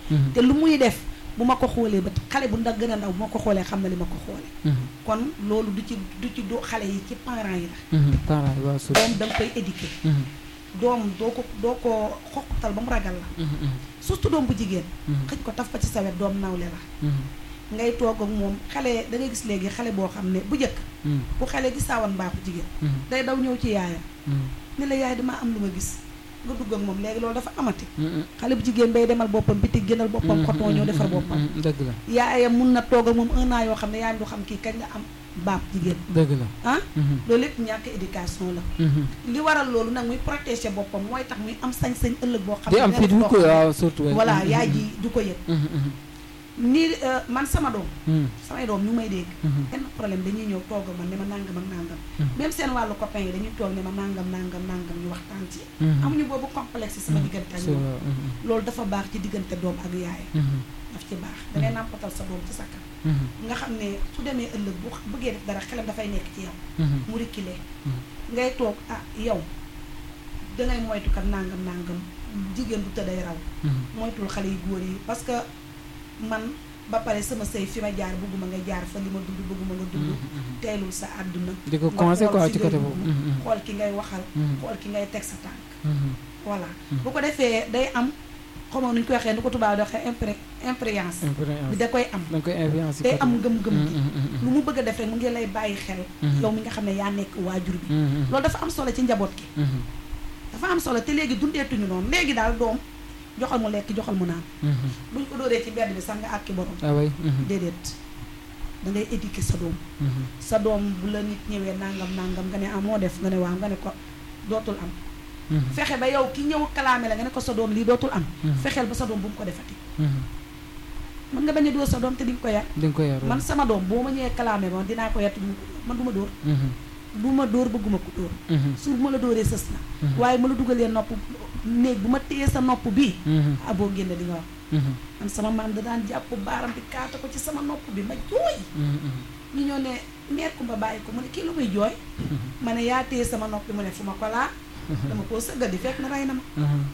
te lu muy def bu ma ko xoolee ba xale bu ndax gën a ndaw bu ma ko xoolee xam na li ma ko xoolee kon loolu du ci du ci do xale yi ci parents yi la parents yi waaw surtout doom da nga koy éduquer doom doo ko doo ko xoqutal ba mu ragal la surtout doom bu jigéen xëj ko taf ko ci sawet doom nawle la ngay toog ak moom xale da ngay gis léegi xale boo xam ne bu njëkk bu xale gi saawan mbaaxu jigéen day daw ñëw ci yaayam ni la yaay dama am lu ma gis nga dugg ak moom léegi loolu dafa amati xale bu jigéen bay demal boppam bitig gënal boppam xoton ñëw defar boppam dëgg la yaayam mun na toog ak moom un an yoo xam ne yaayam du xam kii kañ la am baab jigéen dëgg la ah loolu lépp ñàkk éducation la li waral loolu nag muy protéger boppam mooy tax muy am sañ-sañ ëllëg boo xam di am ne fit du ko waaw surtout voilà yaay ji du ko yëg nii man sama doom samay doom ñu may dégg benn problème dañuy ñëw toog man ne ma nangam ak nangam même seen wàllu copain yi dañuy toog ne ma nangam nangam nangam ñu waxtaan ci amuñu boobu complexe sama diggante ak ñoom loolu dafa baax ci diggante doom ak yaay daf ci baax dangay nàmpatal sa doom ci sa kan nga xam ne su demee ëllëg bu bëggee def dara xelam dafay nekk ci yow mu rikkile ngay toog ah yow dangay moytu kat nangam nangam jigéen bu tëdday raw moytul xale yu góor yi parce que man ba pare sama sëy fi ma jaar bëgguma nga jaar fa li ma dund bëgguma nga dund teelul sa àdduna di ko conseil quoi ci côté boobu xool ki ngay waxal xool ki ngay teg sa tànk voilà bu ko defee day am xamoon nuñ koy waxee nu ko tubaab di waxee impré impréance bi da koy am da koy influence day am ngëm-ngëm gi lu mu bëgg a def rek mu ngi lay bàyyi xel yow mi nga xam ne yaa nekk waajur bi loolu dafa am solo ci njaboot gi dafa am solo te léegi dundeetuñu noonu léegi daal doom joxal mu lekk joxal mu naan buñ ko dóoree ci mbedd bi sax nga àkki borom déedéet da ngay éduquer sa doom sa doom bu la nit ñëwee nangam nangam nga ne ah moo def nga ne waaw nga ne ko dootul am fexe ba yow ki ñëw kalaame la nga ne ko sa doom lii dootul am fexeel ba sa doom bu mu ko defati mën nga bañ a dóor sa doom te di nga ko yar di nga ko yar man sama doom boo ma ñëwee kalaame ma dinaa ko yar man du ma dóor bu ma dóor bëgguma ko dóor su bu ma la dóoree sës na waaye ma la dugalee nopp néeg bu ma téyee sa nopp bii ah boo génne di nga wax man sama maam da daan jàpp baaram bi kaata ko ci sama nopp bi ma jooy ñu ñëw ne meer ku ma bàyyi ko mu ne kii lu muy jooy ma ne yaa téye sama nopp bi mu ne fu ma ko laa dama koo sëggal di fekk na rey na ma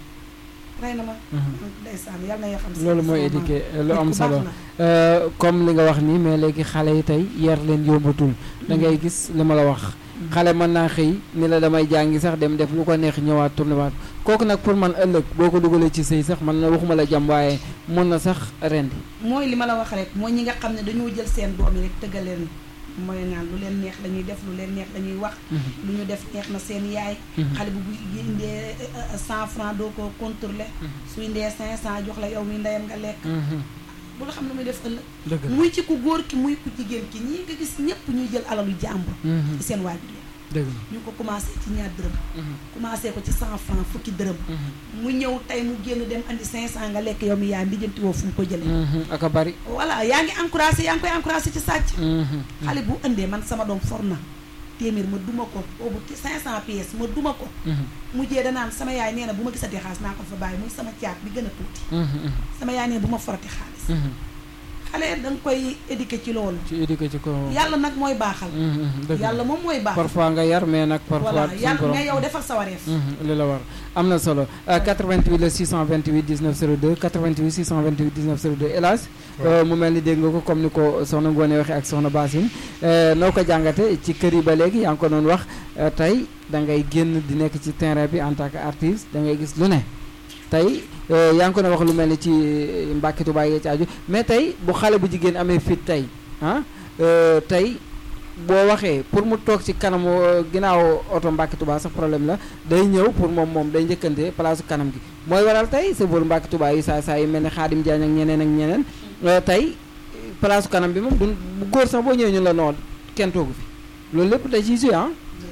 rey na ma ndeysaan yal na yoo xam loolu mooy éduqué lu am solo comme li nga wax nii mais léegi xale yi tey yar leen yombatul da ngay gis li ma la wax xale mën naa xëy ni la damay jàngi sax dem def lu ko neex ñëwaat tourné waat kooku nag pour man ëllëg boo ko dugalee ci sëy sax man na waxuma la jàmm waaye mën na sax rendi mooy li ma la wax rek mooy ñi nga xam ne dañoo jël seen doom yi rek tëggal leen mooy naan lu leen neex dañuy def lu leen neex dañuy wax lu ñu def neex na seen yaay xale bu bu indee cent franc doo ko contrôler su indee cinq cent jox la yow mi ndeyam nga lekk bu la xam ne muy def ëllëg muy ci ku góor ki muy ku jigéen ki ñii nga gis ñëpp ñuy jël alalu jàmbur ci seen waajur yi dëgg ñu ko commencé ci ñaar dërëm commencé ko ci cent franc fukki dërëm mu ñëw tey mu génn dem andi cinq cent nga lekk yow mi yaay lijjanti woo fu mu ko jëlee ak a bari voilà yaa ngi encouragé yaa ngi koy encouragé ci sàcc xale bu indee man sama doom for na téeméer ma duma ko boobu ci cinq cent pièces ma duma ko mujjee danaan sama yaay nee na bu ma gisatee xaalis naa ko fa bàyyi muy sama caat bi gën a tuuti sama yaay nee bu ma forati xaalis xale da nga koy éduquer ci loolu ci éduquer ci ko yàlla nag mooy baaxal yàlla moom mooy baaxal parfois nga yar mais nag parfois voilà yàlla mais yow defal sa wareef li la war am na solo 88 la 628 19 02 88 628 19 02 hélas mu mel ni dégg nga ko comme ni ko soxna Ngoone waxee ak soxna Basine noo ko jàngate ci kër yi ba léegi yaa ngi ko doon wax tey da ngay génn di nekk ci terrain bi en tant que artiste da ngay gis lu ne tey yaa ngi ko ne wax lu mel ni ci Mbàkke Tuubaa yi ci aju mais tey bu xale bu jigéen amee fit tey ah tey boo waxee pour mu toog ci kanamu ginnaaw oto Mbàkke Tuubaa sax problème la day ñëw pour moom moom day njëkkante place kanam gi mooy waral tey sa vol Mbàkke Tuubaa yi saa saa yi mel ni Xaadim Jaañ ak ñeneen ak ñeneen tey place kanam bi moom du bu góor sax boo ñëwee ñu la noon kenn toogu fi loolu lépp da ciy ah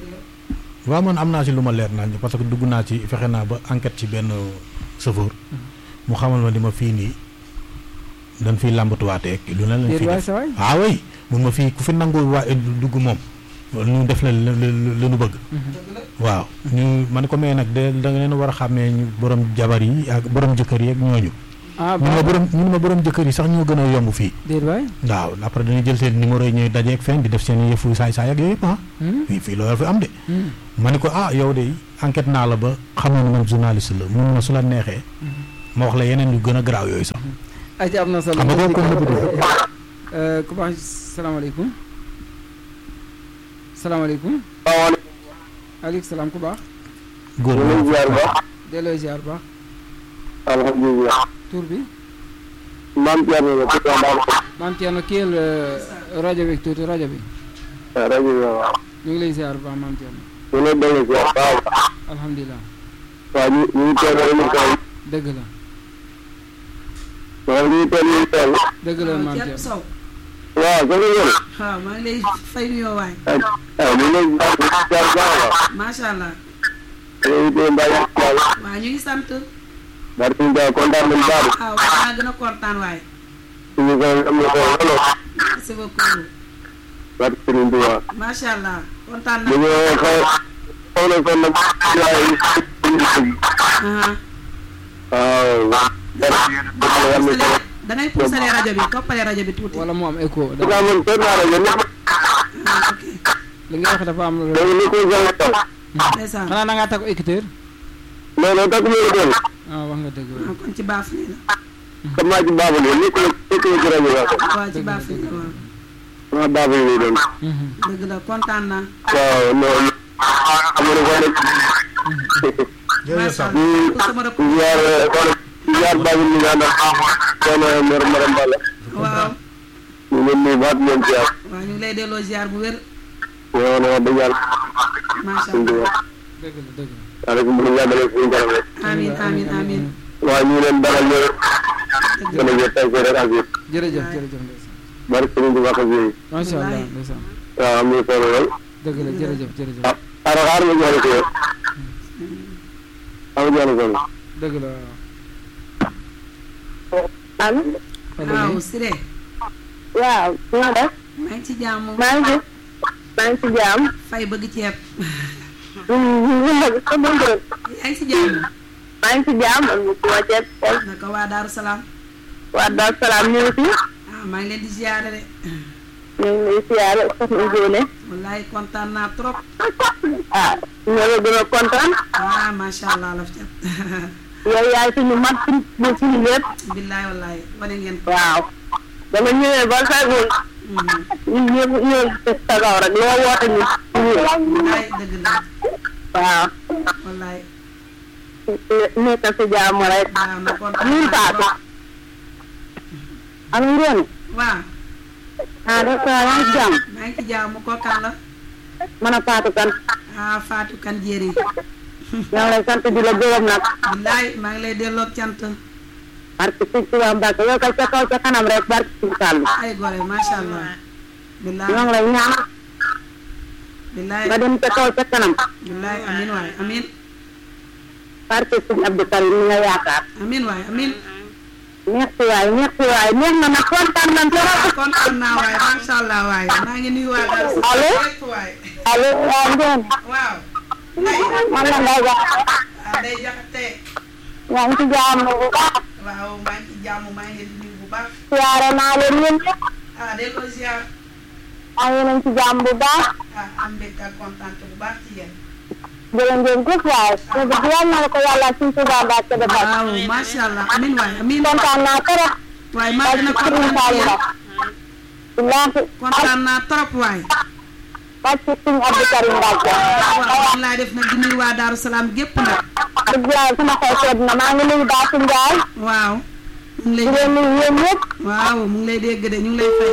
waaw man am naa ci lu ma leer naa parce que dugg naa ci fexe naa ba enquête ci benn chauffeur mu xamal ma di ma fii nii dañ fiy làmbatuwaatee lu ne lañ fi def ah oui mun ma fii ku fi nangu waa dugg moom ñu def la la nu bëgg waaw ñu man ko mais nag de da nga leen war a xàmmee ñu borom jabar yi ak borom jëkkër yi ak ñooñu ah ñu ma borom ñu ma borom jëkkër yi sax ñoo gën a yomb fii déet waay waaw après dañuy jël seen numéro yi ñuy dajeeg fenn di def seen yëfu saay saay ak yooyu yëpp ah fii fii loolu fi am de ma ne ko ah yow de enquête naa la ba xamoon man journaliste la mun ma su la neexee ma wax la yeneen yu gën a garaaw yooyu sax aja am na solo xam nga kooku kon nëbb ku baax salaamaaleykum salaamaaleykum aleykum salaam ku baax góor ñu ngi ziar ba delloo ziar baax alhamdulilah tur bi maam Thierno la ci Tamba maam Thierno kiyal rajo bi tuuti rajo bi rajo bi waaw ñu ngi lay ziar baax maam Thierno ñu ngi dellu ziar waaw alhamdulilah waaw ñu ñu ngi teel émission dëgg la waaw ñu ngi teel émission dëgg la maam Thierno Thierno Sow waaw sa ngeen waaw maa ngi lay fay nuyoo waay ah ñu ngi lay ziar baax macha allah a ñu ngi teel mbaa yaa ngi waaw ñu ngi sant barke ñu daal kontaan nañu baax waaw maa gën a kontaan waay suñu ko am na solo lool merci beaucoup barke Serigne Touba macha allah kontaan bu na ñu xaw xaw na sonn nag yaay aha waaw da ngay puusale rajo bi toppale rajo bi tuuti wala mu am écho su ko amoon seen naa rajo ñëpp ah ok li nga wax dafa am lu léegi ni ko jàng taw ndeysaan xanaa da ngaa takk écouteur non non takk mu ngi ah wax nga dëgg waaw ah kon ci baaf nii la xam naa ci baabul yi ni ko ni ko ci rajo la waaw ci baaf nii la waaw ma baabul yi doon Mhm. dëgg la kontaan naa waaw non am na ko nekk jërëjëf macha Sam allah pour sama rëpp ziar ziar baabul mi nga àndal soxna Mor Maram Balla waaw ñu ngi leen nuyu baat leen ziar waaw ñu ngi lay delloo ziar bu wér ñoo ne wax dëgg yàlla macha suñu allah duwa dëgg la dëgg la yàlla ko mën a yàggale suñu kanam rek amin amin amin waaw ñu ngi leen dalal ñëw dëgg gën a jël tey rek ak yëpp jërëjëf jërëjëf ndeysaan barke Serigne Touba ak yooyu macha allah Wallaay. ndeysaan waaw am na solo lool dëgg la jërëjëf jërëjëf ah xaaral xaaral ma jox la ko yow am jox la ko dëgg la waaw allo waaw Siré waaw nga def maa ngi ci jàmm maa ngi maa ngi ci jaam fay bëgg ceeb sa bëngël yaa ngi ci jàmm maa ngi ci jaam am ñu ci wàcceet naka waa Daaru Salaam waa Daaru Salaam ñu ngi fi ah maa ngi leen di ziare de ñu ngi lay siyaare soxna Jóone wallaay kontaan naa trop ah ñoo la gën a kontaan ah macha allah laf cat yow yaay suñu mat suñu suñu lépp billaay wallaay wane ngeen ko waaw dama ñëwee ba fegul Mhm. ñun ñëpp ñëw sa kaw rek loo woote ñu ñu wallaay dëgg la waaw wallaay nekk si jàmm rek waaw na kontaan ñun naa faatu trop am ngeen waaw ah def yaa ngi ci jàmm maa ngi ci jàmm ko kan la mën a faatu kan ah Fatou kan jéeri ñoo ngi lay sant di la gërëm nag billaay maa ngi lay delloo cant barke sëñ Tuubaa Mbàkke yow kay ca kaw ca kanam rek barke sëñ Fallu ay gore macha allah billaay ñoo ngi lay ñaan billaay nga dem ca kaw ca kanam billaay amin waay amin barke sëñ Abdou Karim mi nga yaakaar amin waay amin merci waay merci waay neex na nag kontaan nañ trop kontaan naa waay macha allah waay maa ngi nuyu waa Daaru Allo? Salaam yépp waay allo waaw ngeen waaw ndey man la ngay wax ah day jaxate yaa ngi ci jàmm bu baax waaw maa ngi ci jàmm maa ngi leen di nuyu bu baax siyaare naa leen yéen ñëpp ah delloo ziar maa ngi leen ci jàmm bu baax ah am mbégte ak kontaan bu baax ci yéen jërë ngeen jëf waay te dëgg yàlla na la ko yàlla sëñ Tuubaa Mbàkke defal waaw macha allah amin waay amin kontaan naa trop waay maa gën a barke sëñ kontaan ci Fallu yéen la billaahi kontaan naa trop waay barke sëñ Abdou Karim Mbàkke waaw man laay def nag di nuyu waa Daaru Salaam gépp nag dëgg yàlla sama xol sedd na maa ngi nuyu Baasu Njaay waaw mu ngi di lay leen nuyu yéen ñëpp waaw mu ngi lay dégg de ñu ngi lay fay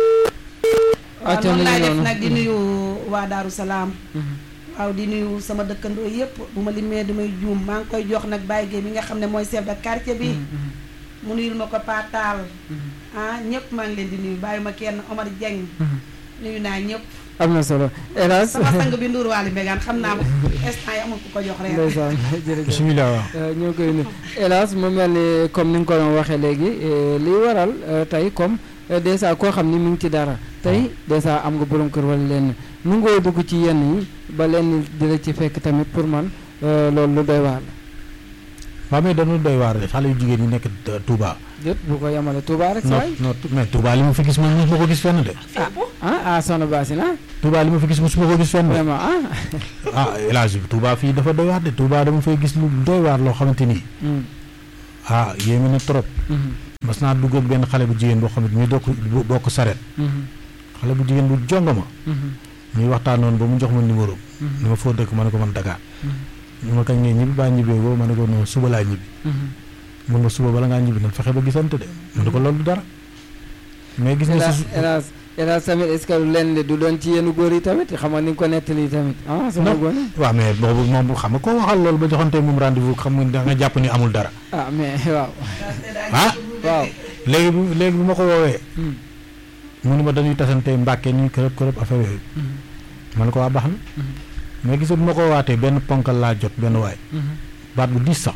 waaw acca noonu mi laay ngi def noonu. nag di nuyu waa Daaru Salaam Mhm. waaw di nuyu sama dëkkandoo yépp bu ma limee damay juum maa ngi koy jox nag Baye Gueye mi nga xam ne mooy chef de quartier bi Mhm. mu nuyul ma ko Pataal Mhm. ah ñëpp maa ngi leen di nuyu bàyyi ma kenn Omar Dieng Mhm. nuyu naa ñëpp am na solo hélas sama sang bi Ndour Waly Mbégane xam naa instant yi amul ku ko jox reer ndeysaan jërëjëf bisimilah waaw Euh, ñoo koy nuyu hélas mu mel ni comme ni nga ko doon waxee léegi euh, liy waral euh, tey comme euh, dèjà koo xam ni mu ngi ci dara tey dèjà am nga borom kër wala lenn nu ngoo dugg ci yenn yi ba lenn di la ci fekk tamit pour man euh, loolu lu doy waar la waaw mais dañu doy waar de xale yu jigéen yi nekk euh, Touba déet bu ko yemale Touba rek non saay non mais Touba li ma fi gis man mosuma ko gis fenn de ah ah soxna Basina Touba li ma fi gis mosuma ko gis fenn de vraiment ah ah El Hadj Touba fii dafa doy waar de Touba dama fay gis lu doy waar loo xamante ni Mm, ah yéeme na trop mhm. mas naa dugg ak benn xale bu jigéen boo xam ne ñu dokk bokk saret xale bu jigéen bu jonga ma ñuy waxtaan noonu ba mu jox ma numéro ni ma foo dëkk ma ne ko man Dakar ñu ma kañ ngay ñibbi baa ñibbee boobu ma ne ko non suba laa ñibbi mun ma suba bala ngaa ñibbi nag fexe ba gisante de ma ne ko loolu du dara mais gis nga si hélas hélas tamit est-ce que leen de du doon ci yenn góor yi tamit xam nga ni nga ko nettali tamit ah sama Non. gone waaw mais boobu moom xam nga koo waxal loolu ba joxante moom rendez-vous xam nga da nga jàpp ni amul dara ah mais waaw ah waaw léegi bu léegi bu ma ko woowee Hmm. mu ni ma dañuy tasante mbàkke nii kërëb kërëb affaire yooyu ma ne ko waa baax na mais gis nga bu ma ko waatee benn ponkal laa jot benn waay baat bu diis sax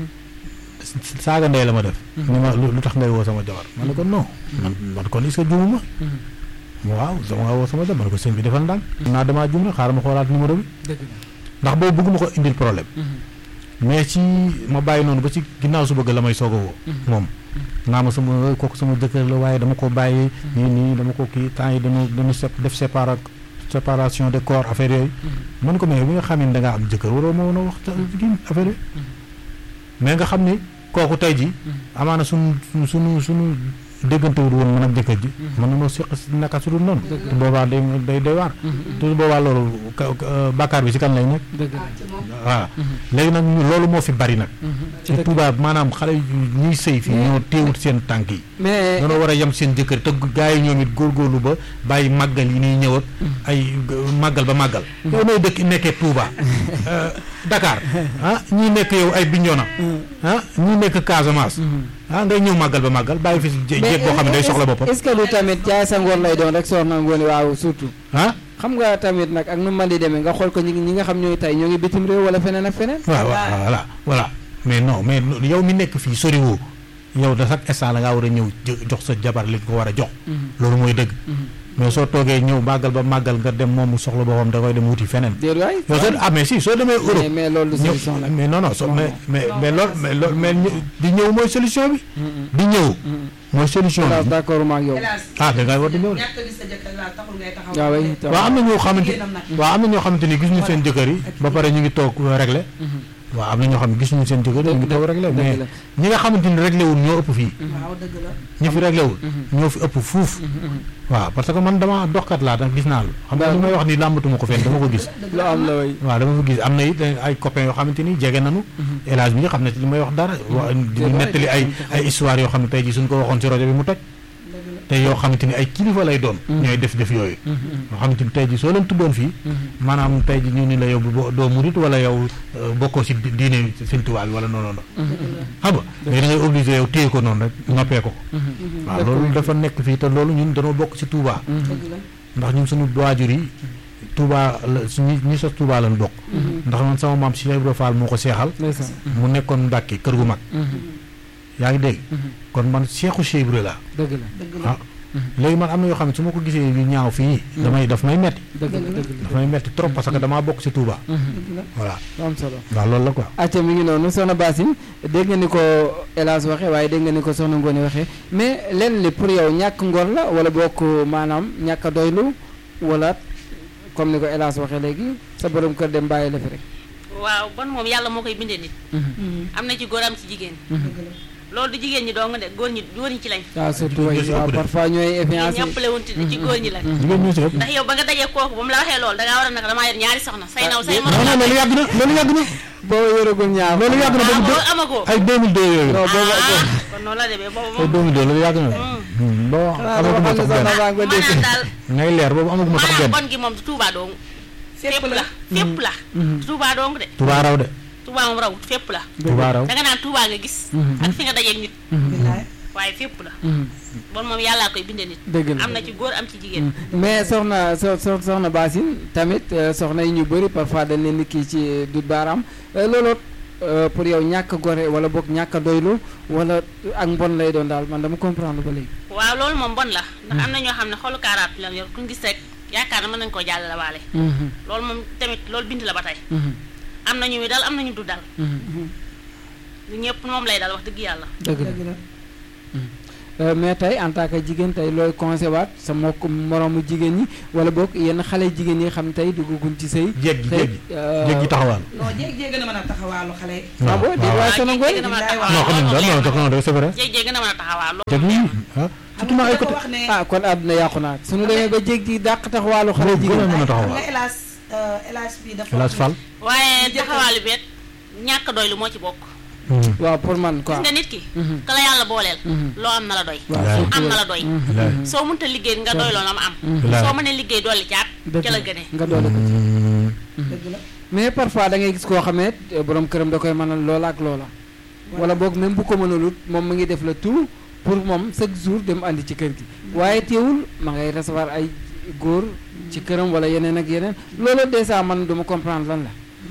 saaga ndey la ma def ni ma lu lu tax ngay woo sama jabar ma ne ko non man man kon est-ce que juumuma waaw sama nga woo sama jabar ma ne ko sëñ bi defal ndànk naa damaa juum rek xaaral ma xoolaat numéro bi dëgg ndax boobu bëgguma ko indil problème mais ci ma bàyyi noonu ba ci ginnaaw su bëgg la may soog a woo moom naa ma sama kooku sama jëkkër la waaye dama ko bàyyi nii nii dama ko kii temps yi dañu dañu sep def sépara séparation de corps affaire yooyu man ko mais bi nga xam ne da ngaa am jëkkër waroo ma woon a wax kii affaire yooyu mais nga xam ni kooku tey ji amaana sunu sunu sunu déggantewul woon man ak jëkkër ji mën na noo seq naka su dul noonu te boobaa day day day waar te boobaa loolu ka- ka- bàkkaar bi si kan lay nekk dëgg la waaw léegi nag ñu- loolu moo fi bari nag ci Touba maanaam xale yu ñuy sëy fii ñoo téewut seen tànk yi mais dañoo war a yem seen jëkkër te gaa yi ñoom it góorgóorlu ba bàyyi màggal yi ñuy ñëw ak ay màggal ba màggal yow nooy dëkk nekkee Touba euh, Dakar ah ñii nekk yow ay Bignona ah ñii nekk Casamance ah ngay ñëw màggal ba màggal bàyyi fi jé- jéeg boo xam ne day soxla boppam est-ce que lu tamit jaay sa ngor lay doon rek soxna ngoone waaw surtout ah xam nga tamit nag ak nu man di demee nga xool ko ñi ñi nga xam ñooy tey ñoo ngi bitim réew wala feneen ak feneen waaw waaw voilà voilà mais non mais yow mi nekk fii soriwoo yow da chaque instant la ngaa war a ñëw jë- jox sa jabar li nga ko war a jox loolu mooy dëgg mais soo toogee ñëw màggal ba màggal nga dem moom mu soxla boppam da koy dem wuti feneen déet waay yow soo ah mais si soo demee mais Europe mais loolu du ñëw solution la mais non non so Non, mais non. mais mais loolu mais loolu mais ñë- di ñëw mooy solution bi di ñëw mooy solution hélas bi d'accord ma ak yow hélas ah da ngaa war di ñëw de ñàkk a gis sa jëkkër laa taxul ngay taxaw waaw oui waaw am na ñoo xamante Jigéenam nag. waaw am na ñoo xamante ni gisuñu seen jëkkër yi ba pare ñu ngi toog réglé waaw am na ñoo xam ne gisuñu seen jëkkër yi ñu ngi toog réglé dëgg mais la. ñi nga xamante ni réglé wul ñoo ëpp fii waaw dëgg la ñi fi réglé wul ñoo fi ëpp fuuf waaw parce que man dama doxkat laa nag gis naa lu xam nga li may wax ni làmbatuma ko fenn dama ko gis lu am la way waaw dama ko gis am na it ay copains yoo xamante ni jege nañu élage bi nga xam ne ci li may wax dara wa di ñu nettali ay ay histoire yoo xam ne tey ji suñ ko waxoon ci rajo bi mu toj te yoo xamante ni ay kilifa lay doon ñooy def def yooyu yoo xamante ni tey ji soo leen tuddoon fii maanaam tey ji ñu ni la yow bo- doo murit wala yow euh, bokkoo si di- diine Sëñ Tuubaa bi wala noonu noonu xam nga mais da ngay obligé yow téye ko noonu rek noppee ko waaw loolu dafa nekk fii te loolu ñun dañoo bokk si Touba dëgg la ndax ñun suñu waajur yi Touba la su ñi ñi sos Touba lañ bokk ndax man sama maam Cheikh Ibrahima Fall moo ko seexal ndeysaan mu nekkoon Mbàkke kër gu mag yaa ngi dégg kon man Cheikhu Cheikh Ibrahima la dëgg la dëgg la ah léegi man am na yoo xam ne su ma ko gisee yu ñaaw fii damay daf may metti dëgg la dëgg la daf may metti trop parce que damaa bokk si Touba dëgg la voilà lu am solo waaw loolu la quoi acca mi ngi noonu soxna Basine dégg nga ni ko hélas waxee waaye dégg nga ni ko soxna Ngoone waxee mais lenn li pour yow ñàkk ngor la wala bokk maanaam ñàkk a doylu wala comme ni ko hélas waxee léegi sa borom kër dem bàyyi la fi rek waaw bon moom yàlla moo koy bindee nit am na ci góor am ci jigéen dëgg la loolu du jigéen ñi dong de góor ñi góor ñi ci lañ waaw surtout way ñoo si waaw ëpp de. parfois ñooy ñi influencé ñëppale wuñ ci ci góor ñi lañ jigéen ñoo si ëpp ndax yow ba nga dajee kooku ba mu la waxee loolu dangaa war a nag damaa yor ñaari soxna say naw say Ah, morom non non loolu yàgg na loolu yàgg na booba yoragul ñaar loolu yàgg na ah boobu boobu amagoo ay 2002 yooyu non booba ah kon noonu la demee boobu ay moom 2002 loolu yàgg na Hmm, boo xanaa dama amaguma xam ne sax soxna benn baa nga dégg maanaam daal ngay leer boobu amaguma sax maanaam benn bon gi moom du Touba dong fépp fépp la la fépp la du Touba dong de Touba raw de Touba moom rawut fépp la Touba raw danga naan Touba nga gis ak fi nga dajeeg nit billaay waaye fépp la bon moom yàllaa koy bindee nit dëgg la am na ci góor am ci jigéen mais soxna so so soxna Basine tamit euh, soxna yi ñu bëri parfois dañ leen di kii ci dut baaraam euh, looloo euh, pour yow ñàkk a gore wala boog ñàkk a doylu wala ak mbon lay doon daal man dama comprendre ba léegi. waaw loolu moom bon la ndax am na ñoo xam ne xolu kaaraat la yor ku ñu gis rek yaakaar na mën nañu koo jàllale waale Mhm, loolu moom tamit loolu bind la ba tey mhm, am na ñu muy dal am na ñu du dal mhm. lu ñëpp moom lay dal wax dëgg yàlla dëgg la dëgg la mais tey en tant que jigéen tey looy conseillé waat sa mbokk moroomu jigéen ñi wala boog yenn xale jigéen yi xam tey duggaguñ ci sëy jéeg gi tey jéeg gi jéeg gi taxawaan non jéeg jéeg gën a mën a taxawaalu xale ah bon déet waaye sono ngoy jéeg gën a mën a non xam nañ taxawaa non jox na c'est vrai jéeg jéeg gën a mën a taxawaa loolu jéeg yi ah surtout ma ay côté wax ne ah kon àdduna yàqu naa suñu demee ba jéeg ji dàq taxawaalu xale gën a jigéen mën a nga taxawaan hélas hélas bi dafa hélas Fall waaye taxawaalu beet ñàkk doy lu moo ci bokk waaw pour man quoi gis nga nit ki Mhm. ka la yàlla booleel Mhm. loo am na la doy waaw Wallaay. surtout am na la doy Wallaay. soo mënta liggéey nga doy loolu am am Wallaay. soo mënee liggéey dolli caat dëgg ca la gënee nga doole ko dëgg la mais parfois da ngay gis koo xamee borom këram da koy mënal loola ak loola wala boog même bu ko mënalut moom mu ngi def le tout pour moom chaque jour dem andi ci kër gi waaye teewul ma ngay recevoir ay góor ci këram wala yeneen ak yeneen loolu dèjà man duma comprendre lan la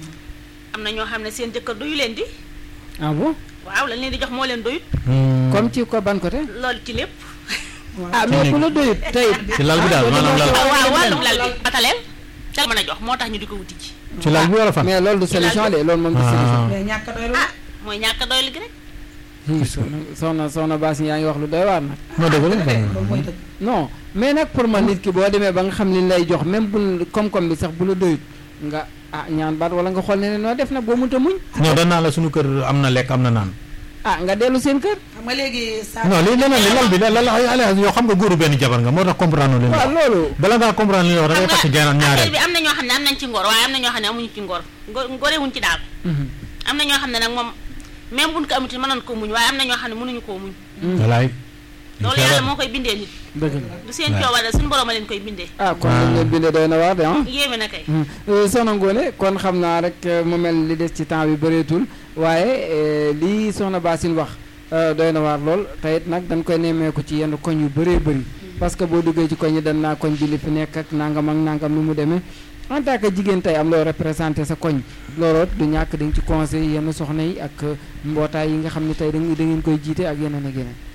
am na ñoo xam ne seen jëkkër doyu leen di ah bon waaw lañ leen di jox moo leen doyut comme ci ko ban côté loolu ci lépp ah mais ku la doyut tey ci lal bi daal maanaam lal waaw waaw wàllum lal bi bataleel ca la mën a jox moo tax ñu di ko wuti ci ci lal bi wala fan mais loolu du solution de loolu moom du solution ah mais ñàkk a doy ah mooy ñàkk a doy li gi rek Hi, soxna soxna soxna Bass yaa ngi wax lu doy waar nag moo dëgg la loolu mooy dëgg non mais nag pour man nit ki boo demee ba nga xam li lay jox même bu koom-koom bi sax bu la doyut nga ah ñaan baat wala nga xool ne ne noo def nag boo mënta muñ non danaa la suñu kër am na lekk am na naan ah nga dellu seen kër xam nga léegi saa non li leneen li lal bi lal ay alliance yoo xam nga góoru benn jabar nga moo tax comprendre leen waaw loolu bala ngaa comprendre li wax da ngay takk jeenaan ñaareel affaire bi am na ñoo xam ne am nañ ci ngor waaye am na ñoo xam ne amuñu ci ngor ngor ngorewuñ ci daal Mhm. am na ñoo xam ne nag moom même buñ ko amuti mënoon ko muñ waaye am na ñoo xam ne mënuñu koo muñ walaay loolu yàlla moo koy bindee nit dëgg la du seen coobare suñu borom a leen koy bindee ah kon dañ leen bindee doy na waar de ah yéeme na kay Mhm. Euh, soxna Ngoné kon xam naa rek euh, mu mel li des ci temps bi bëreetul waaye euh, lii soxna Bassine wax euh, doy na waar lool te it nag dañ koy nemmeeku ci yenn koñ yu bëree bëri parce que boo duggee ci koñ yi dañ naa koñ bi li fi nekk ak nangam ak nangam nu mu demee en tant que jigéen tey am loo représenté sa koñ looloot du ñàkk di nga ci conseil yenn soxna yi ak euh, mbootaay yi nga xam ne tey da ngeen da ngeen koy jiite ak yeneen ak yeneen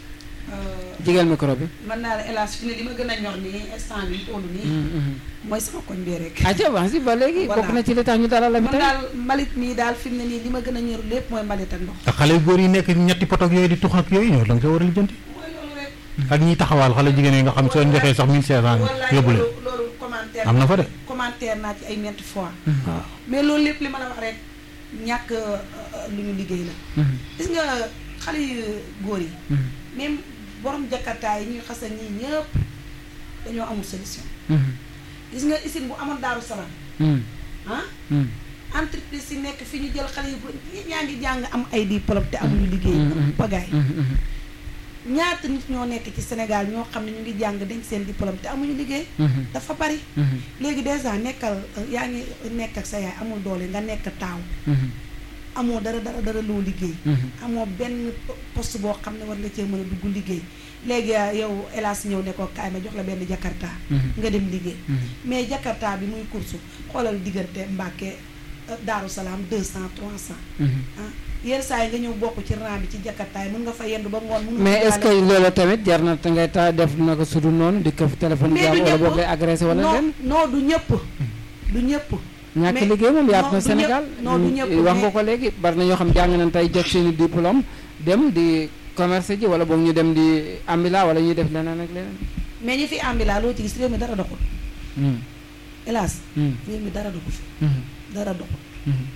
jigéen micro bi. mën naa la hélas fi ne li ma gën a ñor nii instant bi toll nii Mhm, mhm. mooy sama koñ bi rek ah wax si ba léegi Voilà. bokk na ci li tax ñu dalal la mi man tey daal mbalit mii daal fi mu ne nii li ma gën a ñor lépp mooy mbalit ak ndox ak xale yu góor yi nekk ñetti potok yooyu di tux ak yooyu ñoo da nga ko war a lijjanti mooy loolu rek ak ñiy taxawaal xale jigéen yi nga xam soo joxee sax 1500 wallaay yóbbu leen loolu loolu commentaire am na fa de commentaire naa ci ay ñetti fois waaw mais loolu lépp li ma la wax rek ñàkk euh, euh, lu ñu liggéey la Mhm, gis nga xale yu góor yi mhm, même borom jakartaa yi ñuy xasa ñii ñëpp dañoo amul solution mhm, gis nga usine bu amoon daaru salaam mhm, ah mhm. entreprise yi nekk fi ñu jël xale yu góor ñi ñaa ngi jàng am ay diplôme te amuñu liggéey Mhm. pagaay Mhm, mhm, ñaata nit ñoo nekk ci Sénégal ñoo xam ne ñu ngi jàng dañ seen diplôme te amuñu liggéey mhm, dafa bari mhm, léegi dèjà nekkal euh, yaa ngi nekk ak sa yaay amul doole nga nekk taaw mhm, amoo dara dara dara loo liggéey mhm. amoo benn poste boo xam ne war nga cee mën a dugg liggéey léegi euh, yow hélas ñëw ne ko kaay ma jox la benn jakarta Mhm. nga dem liggéey Mhm. mais jakarta bi muy course xoolal diggante Mbàkke euh, Daaru Salaam deux cent trois cent Mhm. ah yenn saa yi nga ñëw bokk ci rang bi ci jakarta yi mën nga fa yendu ba ngoon mën nga mais fa est-ce que jaale- loolu tamit jar na te ngay ta def na ko sudu noonu di ko téléphone Mais jàmm du wala ñëpp. boog ngay agressé wala non leen non du ñëpp du ñëpp ñàkk mais- liggéey moom yaatu non, na du Sénégal ñëpp- non, du ñëpp, wax nga mais- ko léegi bari na ñoo xam jàng nañ tey jot seeni diplôme dem di commerce ji wala boog ñu dem di ambila wala ñuy def leneen ak leneen mais ñi fi ambila loo ci gis réew mi dara doxul Mhm, hélas mhm, réew mi dara doxul mhm, dara doxul mhm,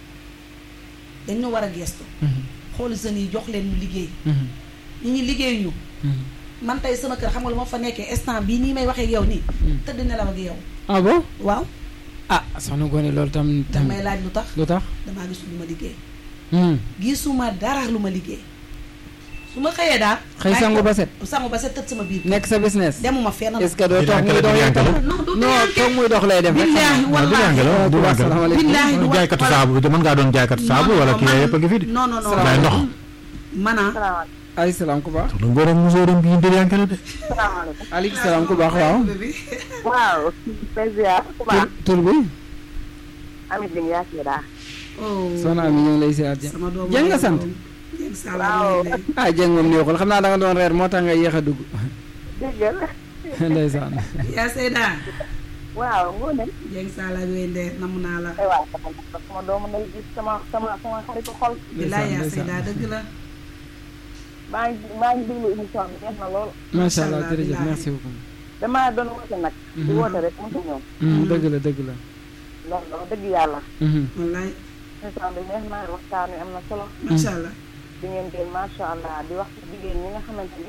dañ ñu war a gestu mhm, xool jeunes yi jox leen ñu liggéey mhm, ñi ñi liggéey ñu mhm. man tey sama kër xam nga lu ma fa nekkee instant bii nii may waxee ak yow nii tëdd nelaw ak yow ah bon waaw ah soxna Ngoné loolu tam tam damay laaj lu tax lu tax damaa gisul lu ma liggéey Mhm. gisuma dara lu ma liggéey su ma xëyee daal xëy maa ngi sangu toog- ba set sangu ba set tëdd sama biir nekk sa business demuma fenn nag est-ce que doo Di toog muy dànkale, dox di yow dànkale. tamit non du non dànkale. toog muy dox lay def rek billaahi waaw du wallaahi jàng la du jàng la asalaamaaleykum billaahi du jaaykatu wala- saabu mën ngaa doon jaaykatu saabu non, wala non, kii man- yëpp a ngi fi de non non non jaay ndox man ah salaamaaleykum ay salaam ku baax lu ngóor ak musóoram bi ñu dériyanke la de salaamaaleykum aleykum salaam ku baax waaw waaw président ku baax tur tur bi amit li nga yaasee daa oh soxna Ami ñu ngi lay siyaar sama doom Jeng nga sant Jeng Waaw. Salah ah Jeng moom neexul xam naa da nga doon reer moo tax nga yéex a dugg déggal ndeysaan yaa Seyda waaw ngoo ne Jeng Salah yooyu ndeer namu naa la ay waay sama sama doomu nay gis sama sama sama xaritu xol bilaay yaa ndeysaan. Seyda dëgg la maa ngi maa ngi déglu émission bi neex na lool macha allah allah, jërëjëf bilaay. merci beaucoup. damaa doon woote nag di Mhm. woote rek mënta ñëw Mhm, dëgg la dëgg la. loolu la dëgg yàlla Mhm, wallaay émission bi neex na waxtaan wi am na solo macha allah di ngeen jël macha allah di wax ci jigéen ñi nga xamante ni